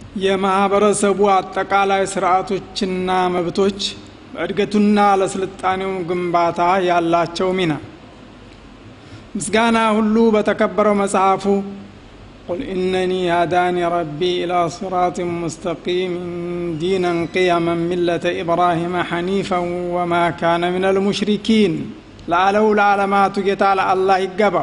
የማህበረሰቡ አጠቃላይ ስርዓቶችና መብቶች በእድገቱና ለስልጣኔው ግንባታ ያላቸው ሚና ምስጋና ሁሉ በተከበረው መጽሐፉ ቁል ኢነኒ ሃዳኒ ረቢ ኢላ ሲራጢን ሙስተቂምን ዲነን ቅያመን ሚለተ ኢብራሂመ ሐኒፈን ወማ ካነ ምን አልሙሽሪኪን ለአለው ለዓለማቱ ጌታ ለአላህ ይገባው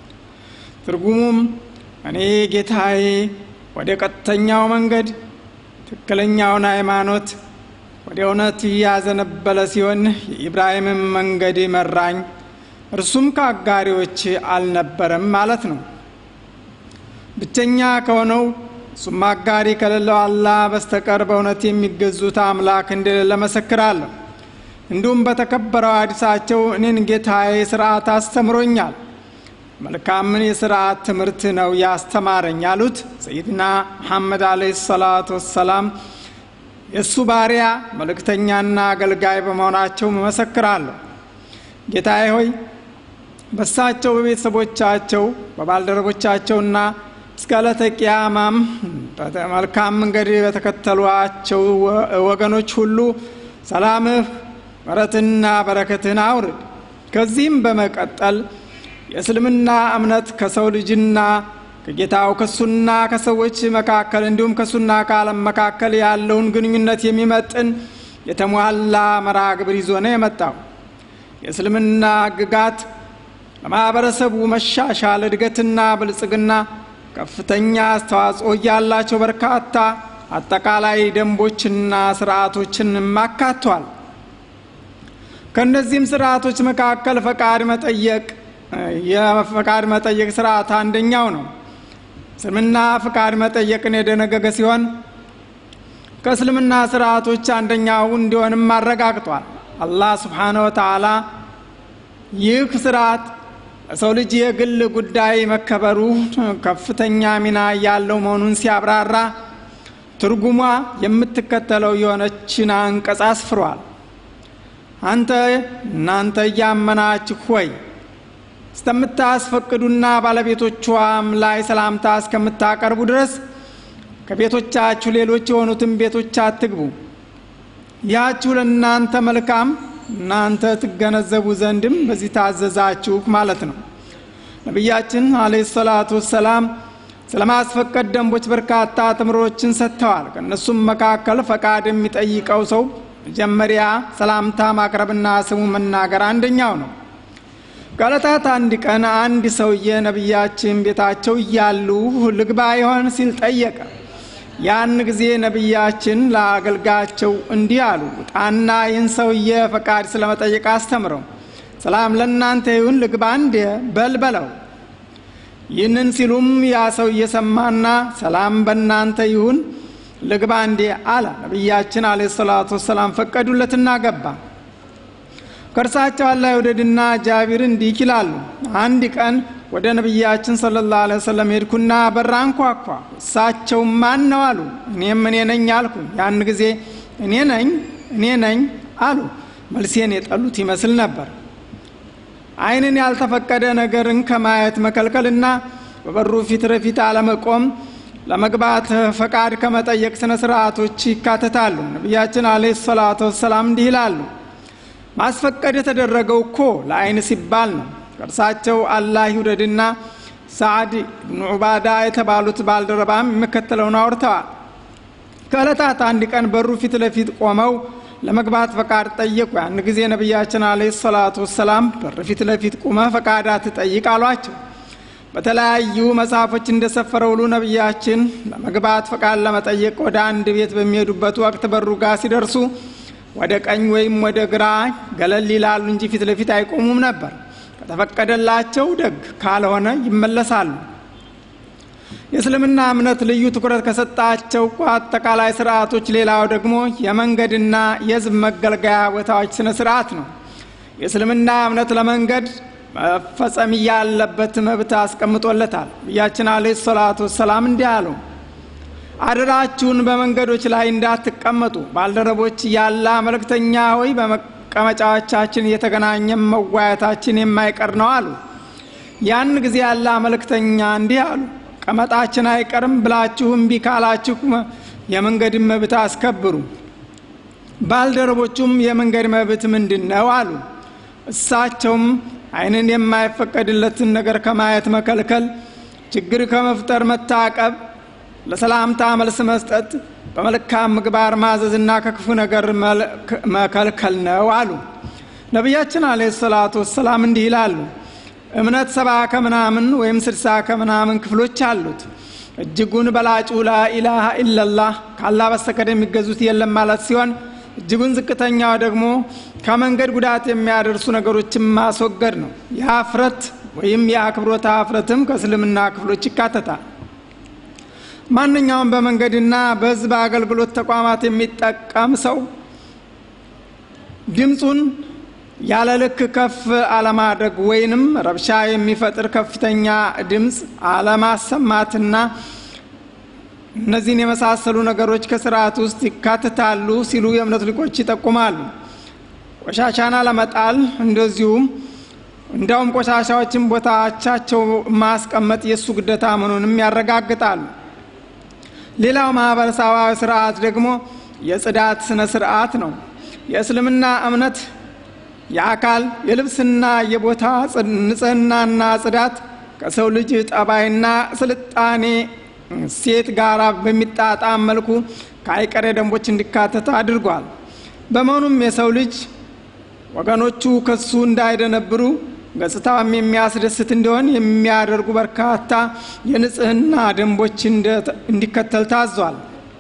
ትርጉሙም እኔ ጌታዬ ወደ ቀጥተኛው መንገድ ትክክለኛውን ሃይማኖት ወደ እውነት ያዘነበለ ሲሆን የኢብራሂምን መንገድ መራኝ እርሱም ከአጋሪዎች አልነበረም ማለት ነው ብቸኛ ከሆነው እሱም አጋሪ ከሌለው አላህ በስተቀር በእውነት የሚገዙት አምላክ እንደሌለ መሰክራለሁ እንዲሁም በተከበረው አዲሳቸው እኔን ጌታዬ ስርዓት አስተምሮኛል መልካምን የስርዓት ትምህርት ነው ያስተማረኝ ያሉት ሰይድና መሐመድ አለ ሰላቱ ወሰላም የእሱ ባሪያ መልእክተኛና አገልጋይ በመሆናቸው መሰክራለሁ ጌታዬ ሆይ በሳቸው በቤተሰቦቻቸው በባልደረቦቻቸውና እስከ ዕለተ ቅያማም መልካም መንገድ በተከተሏቸው ወገኖች ሁሉ ሰላምህ ምረትና በረከትህን አውርድ ከዚህም በመቀጠል የእስልምና እምነት ከሰው ልጅና ከጌታው ከሱና ከሰዎች መካከል እንዲሁም ከሱና ከዓለም መካከል ያለውን ግንኙነት የሚመጥን የተሟላ መርሃ ግብር ይዞ ነው የመጣው የእስልምና ግጋት ለማህበረሰቡ መሻሻል እድገትና ብልጽግና ከፍተኛ አስተዋጽኦ ያላቸው በርካታ አጠቃላይ ደንቦችና ስርዓቶችን አካቷል ከእነዚህም ስርዓቶች መካከል ፈቃድ መጠየቅ የፈቃድ መጠየቅ ስርዓት አንደኛው ነው እስልምና ፍቃድ መጠየቅን የደነገገ ሲሆን ከእስልምና ስርዓቶች አንደኛው እንዲሆንም አረጋግጧል አላህ ስብሓነ ወተዓላ ይህ ስርዓት ለሰው ልጅ የግል ጉዳይ መከበሩ ከፍተኛ ሚና ያለው መሆኑን ሲያብራራ ትርጉሟ የምትከተለው የሆነችን አንቀጽ አስፍሯል አንተ እናንተ እያመናችሁ ሆይ እስከምታስፈቅዱና ባለቤቶቿም ላይ ሰላምታ እስከምታቀርቡ ድረስ ከቤቶቻችሁ ሌሎች የሆኑትን ቤቶች አትግቡ ያችሁ ለእናንተ መልካም እናንተ ትገነዘቡ ዘንድም በዚህ ታዘዛችሁ ማለት ነው ነቢያችን አለ ሰላቱ ወሰላም ስለ ማስፈቀድ ደንቦች በርካታ ትምሮችን ሰጥተዋል ከእነሱም መካከል ፈቃድ የሚጠይቀው ሰው መጀመሪያ ሰላምታ ማቅረብና ስሙ መናገር አንደኛው ነው ከዕለታት አንድ ቀን አንድ ሰውዬ ነቢያችን ቤታቸው እያሉ ልግባ ይሆን ሲል ጠየቀ ያን ጊዜ ነቢያችን ለአገልጋቸው እንዲህ አሉ ጣና ይህን ሰውዬ ፈቃድ ስለመጠየቅ አስተምረው ሰላም ለእናንተ ይሁን ልግባ እንዴ በልበለው ይህንን ሲሉም ያ ሰው እየሰማና ሰላም በእናንተ ይሁን ልግባ እንዴ አለ ነቢያችን አለ ሰላቱ ወሰላም ፈቀዱለትና ገባ ከእርሳቸው አላህ ይውደድና ጃቢር እንዲህ ይላሉ አንድ ቀን ወደ ነቢያችን ስለ ላ ሰለም ሄድኩና በራ አንኳኳ እሳቸው ማን ነው አሉ እኔም እኔ ነኝ አልኩ ያን ጊዜ እኔ ነኝ እኔ ነኝ አሉ መልሴን የጠሉት ይመስል ነበር አይንን ያልተፈቀደ ነገርን ከማየት መከልከልና በበሩ ፊት ረፊት አለመቆም ለመግባት ፈቃድ ከመጠየቅ ስነ ስርዓቶች ይካተታሉ ነቢያችን አለ ሰላቱ ወሰላም እንዲህ ይላሉ ማስፈቀድ የተደረገው እኮ ለአይን ሲባል ነው ከእርሳቸው አላህ ይውደድና ሳዕድ ብኑ ዑባዳ የተባሉት ባልደረባም የሚከተለውን አውርተዋል ከዕለታት አንድ ቀን በሩ ፊት ለፊት ቆመው ለመግባት ፈቃድ ጠየቁ ያን ጊዜ ነቢያችን አለ ሰላቱ ወሰላም በር ፊት ለፊት ቁመህ ፈቃድ አትጠይቅ አሏቸው በተለያዩ መጽሐፎች እንደሰፈረ ሁሉ ነቢያችን ለመግባት ፈቃድ ለመጠየቅ ወደ አንድ ቤት በሚሄዱበት ወቅት በሩ ጋር ሲደርሱ ወደ ቀኝ ወይም ወደ ግራ ገለል ይላሉ እንጂ ፊት ለፊት አይቆሙም ነበር ከተፈቀደላቸው ደግ ካልሆነ ይመለሳሉ የእስልምና እምነት ልዩ ትኩረት ከሰጣቸው አጠቃላይ ስርዓቶች ሌላው ደግሞ የመንገድና የህዝብ መገልገያ ቦታዎች ስነ ስርዓት ነው የእስልምና እምነት ለመንገድ መፈጸም ያለበት መብት አስቀምጦለታል ብያችን አለ ሰላቱ ወሰላም እንዲህ አሉ አደራችሁን በመንገዶች ላይ እንዳትቀመጡ ባልደረቦች ያላ መልእክተኛ ሆይ በመቀመጫዎቻችን እየተገናኘ መዋየታችን የማይቀር ነው አሉ ያን ጊዜ ያላ መልእክተኛ እንዲህ አሉ ቀመጣችን አይቀርም ብላችሁ እምቢ ካላችሁ የመንገድን መብት አስከብሩ። ባልደረቦቹም የመንገድ መብት ምንድን ነው አሉ። እሳቸውም ዓይንን የማይፈቀድለትን ነገር ከማየት መከልከል፣ ችግር ከመፍጠር መታቀብ፣ ለሰላምታ መልስ መስጠት፣ በመልካም ምግባር ማዘዝና ከክፉ ነገር መከልከል ነው አሉ። ነቢያችን አለ ሰላቱ ወሰላም እንዲህ ይላሉ። እምነት ሰባ ከምናምን ወይም ስድሳ ከምናምን ክፍሎች አሉት። እጅጉን በላጩ ላኢላሃ ኢለላህ ካላህ በስተቀር የሚገዙት የለም ማለት ሲሆን እጅጉን ዝቅተኛው ደግሞ ከመንገድ ጉዳት የሚያደርሱ ነገሮችን ማስወገድ ነው። የአፍረት ወይም የአክብሮት አፍረትም ከእስልምና ክፍሎች ይካተታል። ማንኛውም በመንገድና በሕዝብ አገልግሎት ተቋማት የሚጠቀም ሰው ድምፁን ያለ ልክ ከፍ አለማድረግ ወይንም ረብሻ የሚፈጥር ከፍተኛ ድምፅ አለማሰማትና እነዚህን የመሳሰሉ ነገሮች ከስርዓት ውስጥ ይካትታሉ ሲሉ የእምነት ሊቆች ይጠቁማሉ። ቆሻሻን አለመጣል እንደዚሁም እንዲያውም ቆሻሻዎችን ቦታቻቸው ማስቀመጥ የእሱ ግዴታ መሆኑንም ያረጋግጣሉ። ሌላው ማህበረሰባዊ ስርዓት ደግሞ የጽዳት ስነ ስርዓት ነው። የእስልምና እምነት የአካል የልብስና የቦታ ንጽህናና ጽዳት ከሰው ልጅ ጠባይና ስልጣኔ ሴት ጋር በሚጣጣም መልኩ ከአይቀሬ ደንቦች እንዲካተት አድርጓል። በመሆኑም የሰው ልጅ ወገኖቹ ከሱ እንዳይደነብሩ ገጽታውም የሚያስደስት እንዲሆን የሚያደርጉ በርካታ የንጽህና ደንቦች እንዲከተል ታዟል።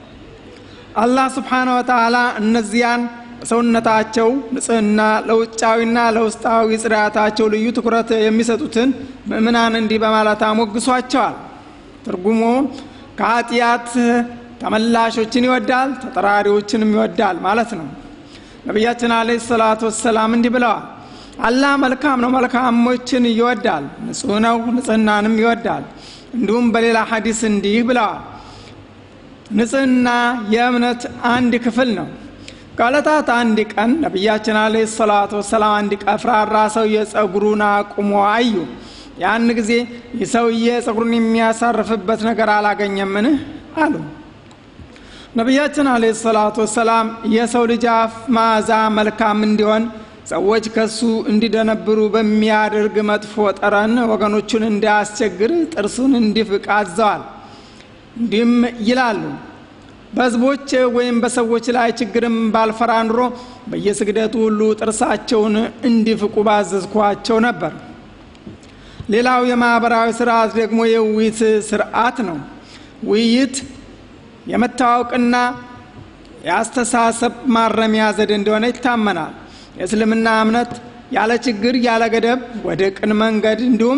አላህ ስብሓነ ወተዓላ እነዚያን በሰውነታቸው ንጽህና ለውጫዊና ለውስጣዊ ጽዳታቸው ልዩ ትኩረት የሚሰጡትን ምእምናን እንዲህ በማለት አሞግሷቸዋል። ትርጉሙ ከኃጢአት ተመላሾችን ይወዳል፣ ተጠራሪዎችንም ይወዳል ማለት ነው። ነቢያችን አለይሂ ሰላቱ ወሰላም እንዲህ ብለዋል። አላህ መልካም ነው፣ መልካሞችን ይወዳል፣ ንጹህ ነው፣ ንጽህናንም ይወዳል። እንዲሁም በሌላ ሐዲስ እንዲህ ብለዋል። ንጽህና የእምነት አንድ ክፍል ነው። ከዕለታት አንድ ቀን ነቢያችን አለይሂ ሰላቱ ወሰላም አንድ ቀፍራራ ሰውዬ ጸጉሩን አቁሞ አዩ። ያን ጊዜ ይህ ሰውዬ ጸጉሩን የሚያሳርፍበት ነገር አላገኘምን አሉ። ነቢያችን አለ ሰላቱ ወሰላም የሰው ልጅ አፍ መዓዛ መልካም እንዲሆን ሰዎች ከሱ እንዲደነብሩ በሚያደርግ መጥፎ ጠረን ወገኖቹን እንዳያስቸግር ጥርሱን እንዲፍቅ አዘዋል። እንዲህም ይላሉ በህዝቦች ወይም በሰዎች ላይ ችግርም ባልፈራ ኑሮ በየስግደቱ ሁሉ ጥርሳቸውን እንዲፍቁ ባዘዝኳቸው ነበር። ሌላው የማህበራዊ ስርዓት ደግሞ የውይይት ስርዓት ነው። ውይይት የመታወቅና የአስተሳሰብ ማረሚያ ዘዴ እንደሆነ ይታመናል። የእስልምና እምነት ያለ ችግር ያለ ገደብ ወደ ቅን መንገድ እንዲሁም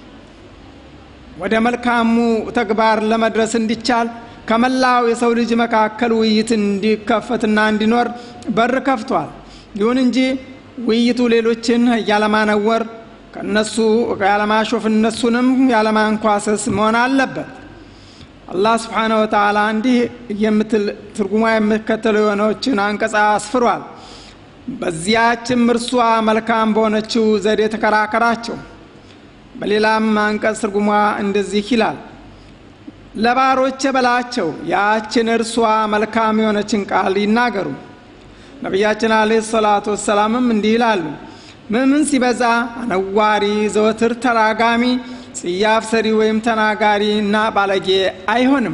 ወደ መልካሙ ተግባር ለመድረስ እንዲቻል ከመላው የሰው ልጅ መካከል ውይይት እንዲከፈትና እንዲኖር በር ከፍቷል። ይሁን እንጂ ውይይቱ ሌሎችን ያለማነወር ከነሱ ያለማሾፍ እነሱንም ያለማንኳሰስ መሆን አለበት። አላህ ስብሓነ ወተዓላ እንዲህ የምትል ትርጉሟ የምትከተለው የሆነችን አንቀጻ አስፍሯል። በዚያችም እርሷ መልካም በሆነችው ዘዴ ተከራከራቸው። በሌላም አንቀጽ ትርጉሟ እንደዚህ ይላል ለባሮች በላቸው ያችን እርሷ መልካም የሆነችን ቃል ይናገሩ። ነቢያችን አለይሂ ሰላቱ ወሰላምም እንዲህ ይላሉ ምምን ሲበዛ አነዋሪ፣ ዘወትር ተራጋሚ፣ ጽያፍ ሰሪ ወይም ተናጋሪ እና ባለጌ አይሆንም።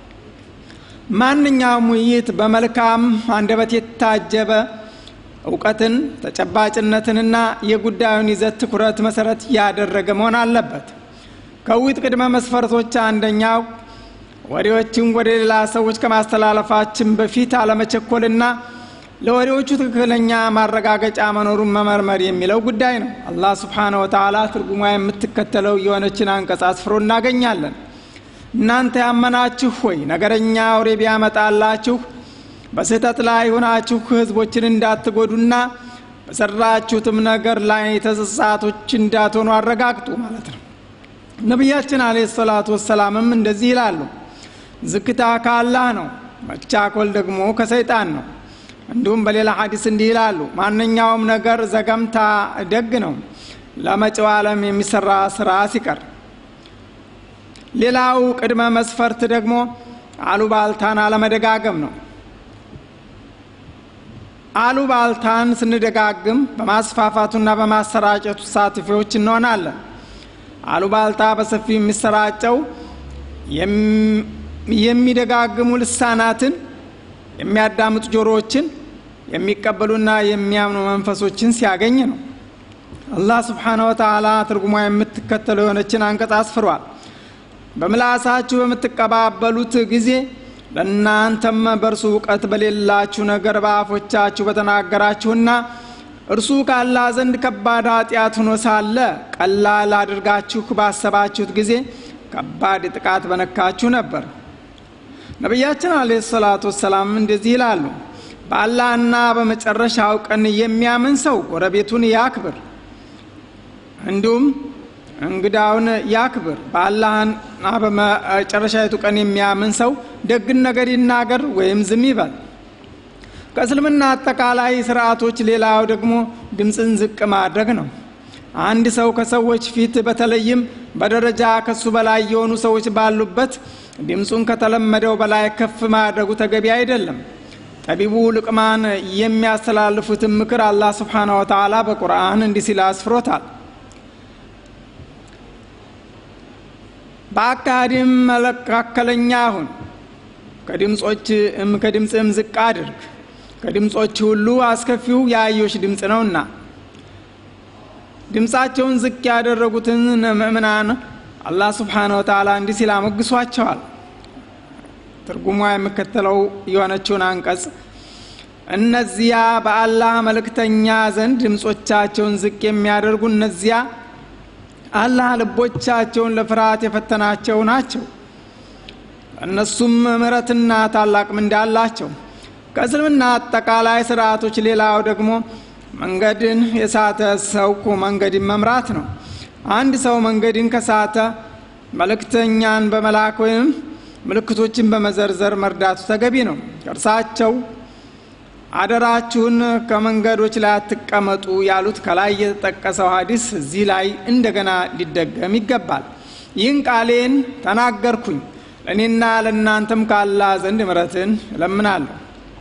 ማንኛውም ውይይት በመልካም አንደበት የታጀበ እውቀትን፣ ተጨባጭነትንና የጉዳዩን ይዘት ትኩረት መሰረት ያደረገ መሆን አለበት። ከውይይት ቅድመ መስፈርቶች አንደኛው ወሬዎችን ወደ ሌላ ሰዎች ከማስተላለፋችን በፊት አለመቸኮልና ለወሬዎቹ ትክክለኛ ማረጋገጫ መኖሩን መመርመር የሚለው ጉዳይ ነው። አላህ ስብሓነ ወተዓላ ትርጉሟ የምትከተለው የሆነችን አንቀጽ አስፍሮ እናገኛለን። እናንተ ያመናችሁ ሆይ ነገረኛ ወሬ ቢያመጣላችሁ በስህተት ላይ ሆናችሁ ህዝቦችን እንዳትጎዱና በሰራችሁትም ነገር ላይ ተሳሳቶች እንዳትሆኑ አረጋግጡ ማለት ነው። ነቢያችን አለ ሰላቱ ወሰላምም እንደዚህ ይላሉ፣ ዝክታ ከአላህ ነው፣ መቻኮል ደግሞ ከሰይጣን ነው። እንዲሁም በሌላ ሐዲስ እንዲህ ይላሉ፣ ማንኛውም ነገር ዘገምታ ደግ ነው ለመጪው ዓለም የሚሰራ ስራ ሲቀር። ሌላው ቅድመ መስፈርት ደግሞ አሉባልታን አለመደጋገም ነው። አሉባልታን ስንደጋግም በማስፋፋቱና በማሰራጨቱ ተሳታፊዎች እንሆናለን። አሉባልታ በሰፊው የሚሰራጨው የሚደጋግሙ ልሳናትን፣ የሚያዳምጡ ጆሮዎችን፣ የሚቀበሉና የሚያምኑ መንፈሶችን ሲያገኝ ነው። አላህ ስብሓነ ወተዓላ ትርጉሟ የምትከተለው የሆነችን አንቀጽ አስፍሯል። በምላሳችሁ በምትቀባበሉት ጊዜ ለእናንተም በእርሱ እውቀት በሌላችሁ ነገር በአፎቻችሁ በተናገራችሁና እርሱ ካላህ ዘንድ ከባድ ኃጢአት ሆኖ ሳለ ቀላል አድርጋችሁ ባሰባችሁት ጊዜ ከባድ ጥቃት በነካችሁ ነበር። ነቢያችን አለይሂ ሰላቱ ወሰላም እንደዚህ ይላሉ፣ በአላህና በመጨረሻው ቀን የሚያምን ሰው ጎረቤቱን ያክብር፣ እንዲሁም እንግዳውን ያክብር። በአላህና በመጨረሻይቱ ቀን የሚያምን ሰው ደግን ነገር ይናገር ወይም ዝም ይበል። ከእስልምና አጠቃላይ ስርዓቶች ሌላው ደግሞ ድምፅን ዝቅ ማድረግ ነው። አንድ ሰው ከሰዎች ፊት በተለይም በደረጃ ከሱ በላይ የሆኑ ሰዎች ባሉበት ድምፁን ከተለመደው በላይ ከፍ ማድረጉ ተገቢ አይደለም። ጠቢቡ ልቅማን የሚያስተላልፉትን ምክር አላህ ስብሓነ ወተዓላ በቁርአን እንዲህ ሲል አስፍሮታል። በአካሄድም መካከለኛ ሁን፣ ከድምፅም ዝቅ አድርግ። ከድምፆች ሁሉ አስከፊው የአዮሽ ድምፅ ነውና ድምፃቸውን ዝቅ ያደረጉትን ምእምናን አላህ ስብሓነ ወተዓላ እንዲህ ሲል አሞግሷቸዋል። ትርጉሟ የሚከተለው የሆነችውን አንቀጽ እነዚያ በአላህ መልእክተኛ ዘንድ ድምፆቻቸውን ዝቅ የሚያደርጉ እነዚያ አላህ ልቦቻቸውን ለፍርሃት የፈተናቸው ናቸው። እነሱም ምሕረትና ታላቅ ምንዳ አላቸው። ከእስልምና አጠቃላይ ስርዓቶች ሌላው ደግሞ መንገድን የሳተ ሰው መንገድን መምራት ነው። አንድ ሰው መንገድን ከሳተ መልእክተኛን በመላክ ወይም ምልክቶችን በመዘርዘር መርዳቱ ተገቢ ነው። እርሳቸው አደራችሁን ከመንገዶች ላይ አትቀመጡ ያሉት ከላይ የተጠቀሰው ሀዲስ እዚህ ላይ እንደገና ሊደገም ይገባል። ይህን ቃሌን ተናገርኩኝ ለእኔና ለእናንተም ካላህ ዘንድ ምሕረትን እለምናለሁ።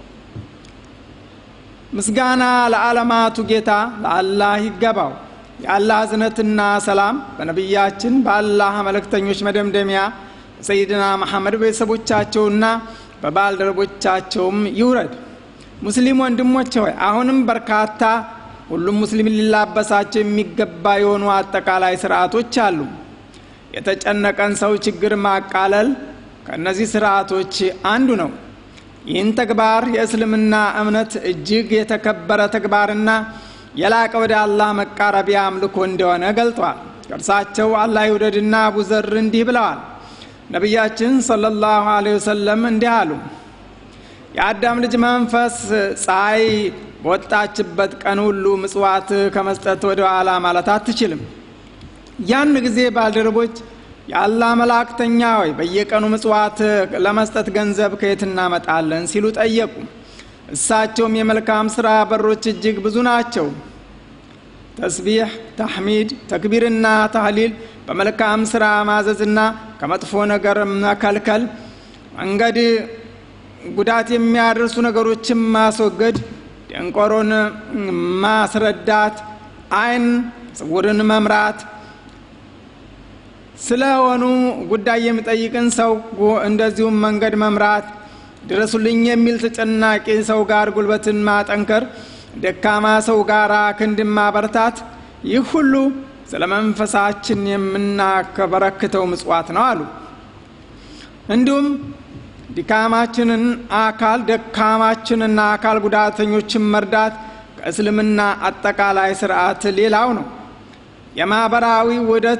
ምስጋና ለዓለማቱ ጌታ ለአላህ ይገባው። የአላህ እዝነትና ሰላም በነቢያችን በአላህ መልእክተኞች መደምደሚያ ሰይድና መሐመድ ቤተሰቦቻቸውና በባልደረቦቻቸውም ይውረድ። ሙስሊም ወንድሞች ሆይ አሁንም በርካታ ሁሉም ሙስሊም ሊላበሳቸው የሚገባ የሆኑ አጠቃላይ ስርዓቶች አሉ። የተጨነቀን ሰው ችግር ማቃለል ከእነዚህ ስርዓቶች አንዱ ነው። ይህን ተግባር የእስልምና እምነት እጅግ የተከበረ ተግባርና የላቀ ወደ አላህ መቃረቢያ አምልኮ እንደሆነ ገልጧል። ከእርሳቸው አላህ ይውደድና አቡ ዘር እንዲህ ብለዋል። ነቢያችን ሰለላሁ ዐለይሂ ወሰለም እንዲህ አሉ። የአዳም ልጅ መንፈስ ፀሐይ በወጣችበት ቀን ሁሉ ምጽዋት ከመስጠት ወደ ኋላ ማለት አትችልም። ያን ጊዜ ባልደረቦች የአላህ መላእክተኛ ሆይ በየቀኑ ምጽዋት ለመስጠት ገንዘብ ከየት እናመጣለን ሲሉ ጠየቁ። እሳቸውም የመልካም ስራ በሮች እጅግ ብዙ ናቸው። ተስቢሕ፣ ተሕሚድ፣ ተክቢርና ታህሊል፣ በመልካም ስራ ማዘዝና ከመጥፎ ነገር መከልከል፣ መንገድ ጉዳት የሚያደርሱ ነገሮችን ማስወገድ፣ ደንቆሮን ማስረዳት፣ አይን ጽውርን መምራት ስለሆኑ ጉዳይ የሚጠይቅን ሰው እንደዚሁም መንገድ መምራት፣ ድረሱልኝ የሚል ተጨናቂ ሰው ጋር ጉልበትን ማጠንከር፣ ደካማ ሰው ጋር ክንድን ማበርታት፣ ይህ ሁሉ ስለ መንፈሳችን የምናከበረክተው ምጽዋት ነው አሉ። እንዲሁም ድካማችንን አካል ደካማችንና አካል ጉዳተኞችን መርዳት ከእስልምና አጠቃላይ ስርዓት ሌላው ነው። የማህበራዊ ውህደት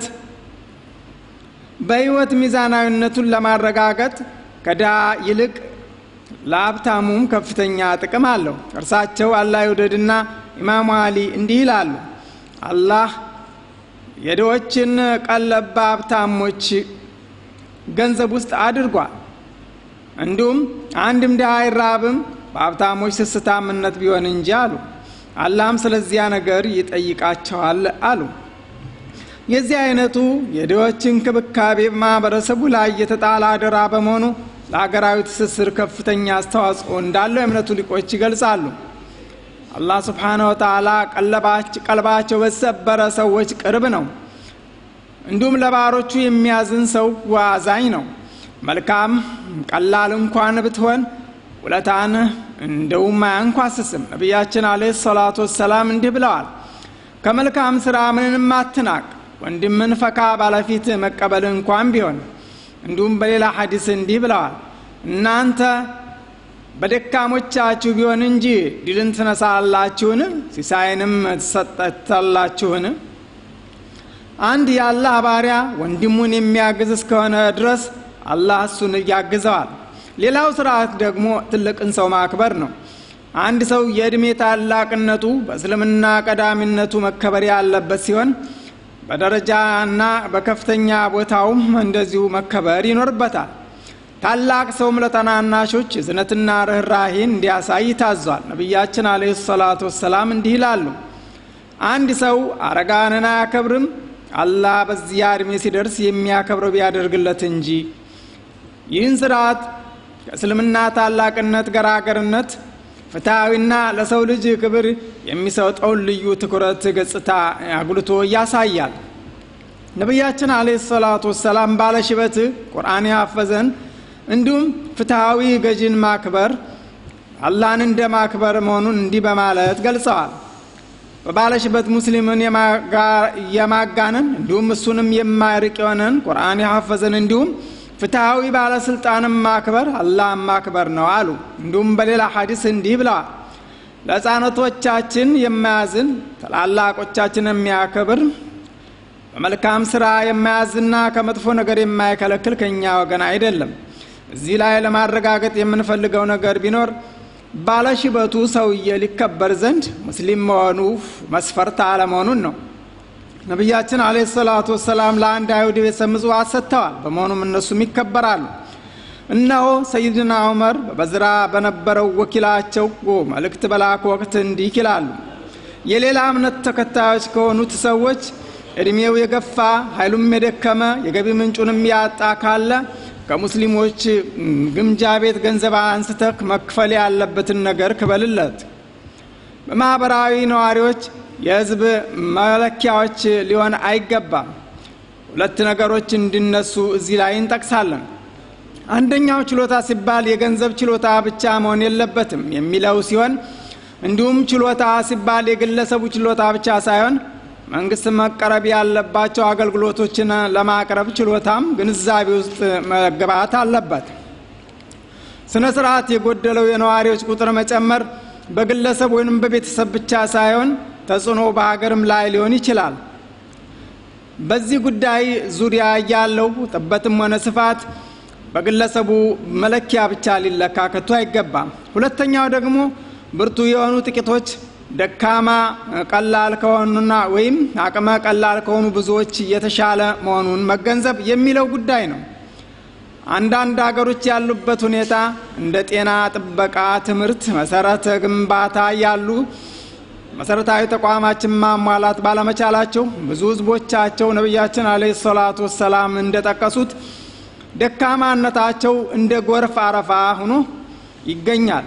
በህይወት ሚዛናዊነቱን ለማረጋገጥ ከድሃ ይልቅ ለሀብታሙም ከፍተኛ ጥቅም አለው። እርሳቸው አላህ ይውደድና ኢማሙ አሊ እንዲህ ይላሉ፣ አላህ የድሆችን ቀለብ በሀብታሞች ገንዘብ ውስጥ አድርጓል። እንዲሁም አንድም ድሃ አይራብም በሀብታሞች ስስታምነት ቢሆን እንጂ አሉ። አላህም ስለዚያ ነገር ይጠይቃቸዋል አሉ። የዚህ አይነቱ የድሆች እንክብካቤ ማህበረሰቡ ላይ የተጣለ አደራ በመሆኑ ለሀገራዊ ትስስር ከፍተኛ አስተዋጽኦ እንዳለው የእምነቱ ሊቆች ይገልጻሉ። አላህ ስብሓነ ወተዓላ ቀልባቸው በተሰበረ ሰዎች ቅርብ ነው። እንዲሁም ለባሮቹ የሚያዝን ሰው ዋዛኝ ነው። መልካም ቀላል እንኳን ብትሆን ውለታን እንደውም አያንኳስስም። ነቢያችን አለይሂ ሰላቱ ወሰላም እንዲህ ብለዋል፣ ከመልካም ስራ ምንንም አትናቅ፣ ወንድምን ፈካ ባለፊት መቀበል እንኳን ቢሆን። እንዲሁም በሌላ ሐዲስ እንዲህ ብለዋል፣ እናንተ በደካሞቻችሁ ቢሆን እንጂ ድልን ትነሳላችሁን? ሲሳይንም ትሰጠታላችሁን? አንድ የአላህ ባሪያ ወንድሙን የሚያግዝ እስከሆነ ድረስ አላህ እሱን ያግዘዋል። ሌላው ስርዓት ደግሞ ትልቅን ሰው ማክበር ነው። አንድ ሰው የዕድሜ ታላቅነቱ በእስልምና ቀዳሚነቱ መከበር ያለበት ሲሆን በደረጃና በከፍተኛ ቦታውም እንደዚሁ መከበር ይኖርበታል። ታላቅ ሰውም ለተናናሾች እዝነትና ርኅራሄን እንዲያሳይ ታዟል። ነቢያችን አለይሂ ሰላቱ ወሰላም እንዲህ ይላሉ፣ አንድ ሰው አረጋንን አያከብርም አላህ በዚያ እድሜ ሲደርስ የሚያከብረው ቢያደርግለት እንጂ። ይህን ስርዓት ከእስልምና ታላቅነት ገራገርነት ፍትሐዊና ለሰው ልጅ ክብር የሚሰጠውን ልዩ ትኩረት ገጽታ አጉልቶ ያሳያል። ነቢያችን አለይሂ ሰላቱ ወሰላም ባለሽበት ቁርአን ያፈዘን እንዲሁም ፍትሐዊ ገዥን ማክበር አላህን እንደ ማክበር መሆኑን እንዲህ በማለት ገልጸዋል። በባለሽበት ሙስሊምን የማጋነን እንዲሁም እሱንም የማይርቅ የሆነን ቁርአን ያሐፈዘን እንዲሁም ፍትሐዊ ባለስልጣንም ማክበር አላህን ማክበር ነው አሉ። እንዲሁም በሌላ ሐዲስ እንዲህ ብለዋል፣ ለሕፃናቶቻችን የማያዝን ታላላቆቻችን የሚያከብር በመልካም ስራ የማያዝና ከመጥፎ ነገር የማይከለክል ከእኛ ወገን አይደለም። እዚህ ላይ ለማረጋገጥ የምንፈልገው ነገር ቢኖር ባለሽበቱ ሰውዬ ሊከበር ዘንድ ሙስሊም መሆኑ መስፈርት አለመሆኑን ነው። ነቢያችን አለይሂ ሰላቱ ወሰላም ለአንድ አይሁድ ቤተሰብ ምጽዋት ሰጥተዋል። በመሆኑም እነሱም ይከበራሉ። እነሆ ሰይድና ዑመር በበዝራ በነበረው ወኪላቸው መልእክት በላኩ ወቅት እንዲህ ይላሉ። የሌላ እምነት ተከታዮች ከሆኑት ሰዎች እድሜው የገፋ ኃይሉም የደከመ የገቢ ምንጩንም ያጣ ካለ ከሙስሊሞች ግምጃ ቤት ገንዘብ አንስተህ መክፈል ያለበትን ነገር ክፈልለት። በማኅበራዊ ነዋሪዎች የሕዝብ መለኪያዎች ሊሆን አይገባም። ሁለት ነገሮች እንዲነሱ እዚህ ላይ እንጠቅሳለን። አንደኛው ችሎታ ሲባል የገንዘብ ችሎታ ብቻ መሆን የለበትም የሚለው ሲሆን እንዲሁም ችሎታ ሲባል የግለሰቡ ችሎታ ብቻ ሳይሆን መንግስት መቀረብ ያለባቸው አገልግሎቶችን ለማቅረብ ችሎታም ግንዛቤ ውስጥ መገባት አለበት። ስነ ስርዓት የጎደለው የነዋሪዎች ቁጥር መጨመር በግለሰብ ወይም በቤተሰብ ብቻ ሳይሆን ተጽዕኖ በሀገርም ላይ ሊሆን ይችላል። በዚህ ጉዳይ ዙሪያ ያለው ጥበትም ሆነ ስፋት በግለሰቡ መለኪያ ብቻ ሊለካ ከቶ አይገባም። ሁለተኛው ደግሞ ብርቱ የሆኑ ጥቂቶች ደካማ ቀላል ከሆኑና ወይም አቅመ ቀላል ከሆኑ ብዙዎች የተሻለ መሆኑን መገንዘብ የሚለው ጉዳይ ነው። አንዳንድ ሀገሮች ያሉበት ሁኔታ እንደ ጤና ጥበቃ፣ ትምህርት፣ መሰረተ ግንባታ ያሉ መሰረታዊ ተቋማችን ማሟላት ባለመቻላቸው ብዙ ህዝቦቻቸው ነቢያችን አለይሂ ሰላቱ ወሰላም እንደጠቀሱት ደካማነታቸው እንደ ጎርፍ አረፋ ሆኖ ይገኛል።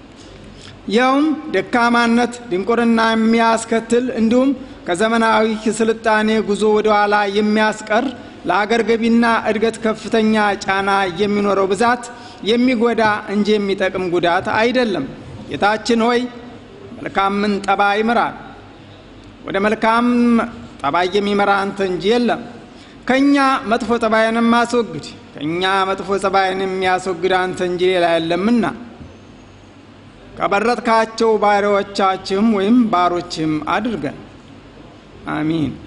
ይኸውም ደካማነት ድንቁርና የሚያስከትል እንዲሁም ከዘመናዊ ስልጣኔ ጉዞ ወደ ኋላ የሚያስቀር ለአገር ገቢና እድገት ከፍተኛ ጫና የሚኖረው ብዛት የሚጎዳ እንጂ የሚጠቅም ጉዳት አይደለም። ጌታችን ሆይ መልካምን ጠባይ ምራን፣ ወደ መልካም ጠባይ የሚመራ አንተ እንጂ የለም። ከእኛ መጥፎ ጠባይንም አስወግድ፣ ከእኛ መጥፎ ጠባይን የሚያስወግድ አንተ እንጂ ሌላ የለምና ከበረጥካቸው ባሪያዎቻችም ወይም ባሮችም አድርገን። አሚን።